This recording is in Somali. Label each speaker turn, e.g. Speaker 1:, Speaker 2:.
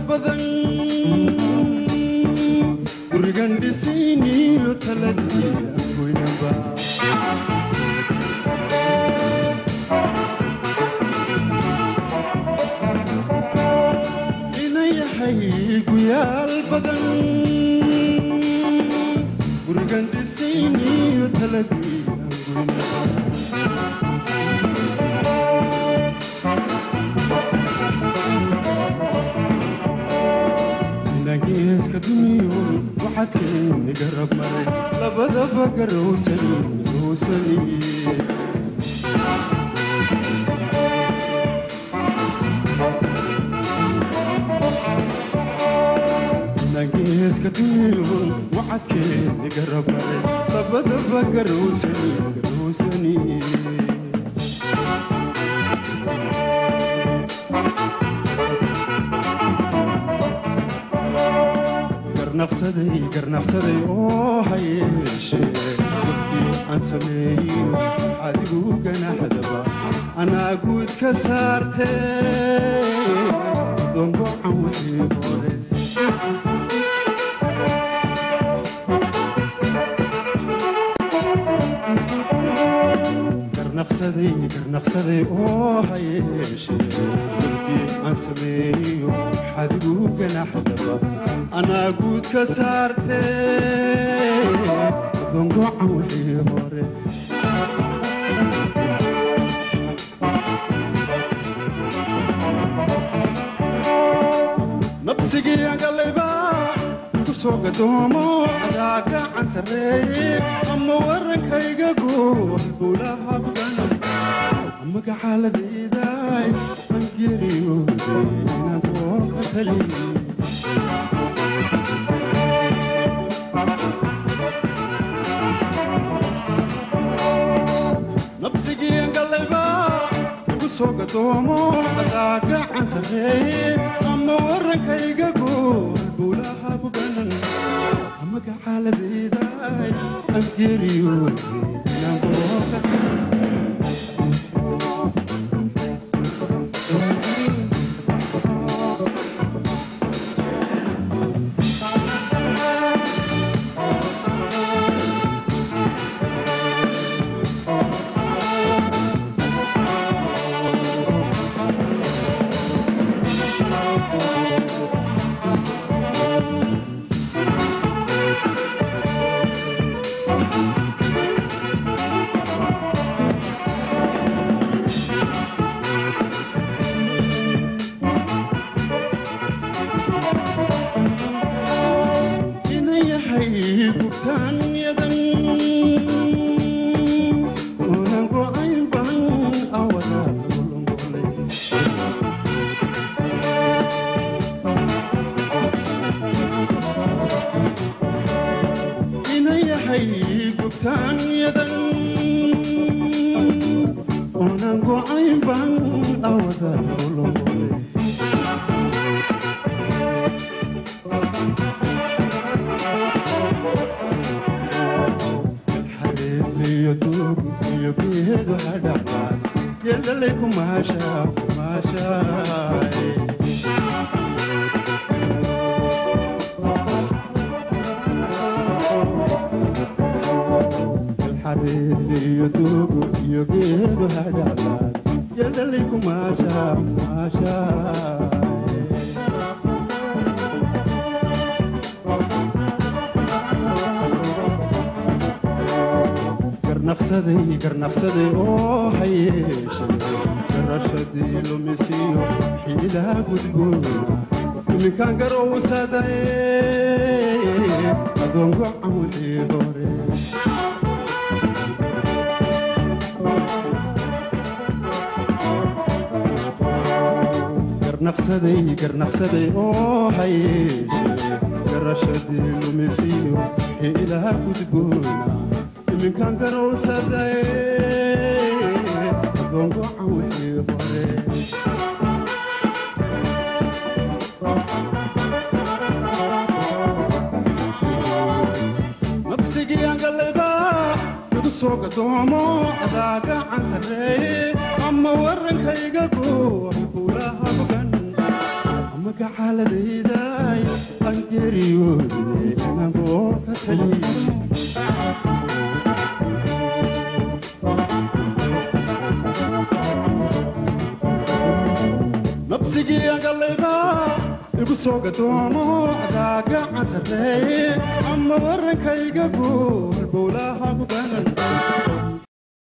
Speaker 1: badan gurigan dhisayniyo taladii goynaba inayahay guyaal badan gurigan dhisayniyo taladii goynaba geeska duniyo waxaad keeni garab maray labadaba garowsani garowsani geeska duniyo waxaad keeni garab maray labadaba garowsani garowsani garnaqsaday garnaqsaday oo hayeeshee dadkii aan sameeyin adigu ganaxdaba anaa guud ka saartee dongocan wixii hore garnaqsaday garnaqsaday oo hayeeshee dadkii aan sameeyo adigu ganaxdaba anaa guud ka saartee dongocan wixii hore nabsigii agalayba ku soo gadoomo adaa gacan sarreeye ama warankayga guur guulaha bugan amaga xaaladaydaay an geeriyooday inaan doorka taliye nabsigii galayba igu soo gadoomo adaa gacan sarreeye ama warankayga guur guulaha bugan amaga xaaladaydaay aan geeriyooday inaan doorka garnaqsaday oo hayeeshe garashadii lumisiyo xiilaha gudboona iminkaan garowsadaye adoongo camudii hore garnaqsaday garnaqsaday oo hayeeshe garashadii lumisiyo xiilaha gudboona iminkaan garowsadaye adoongo camudii hore nabsigii angalayba igu soo gadoomo adaa gacan sarreeye ama warankayga guur kuulaha bogan ama magacaaladayday aan geeriyoodine inagoo ka taliy nabsigii agalayda igu soo gadoomo adaa gacan sarreeye ama warankayga guul bowlaha ku ganan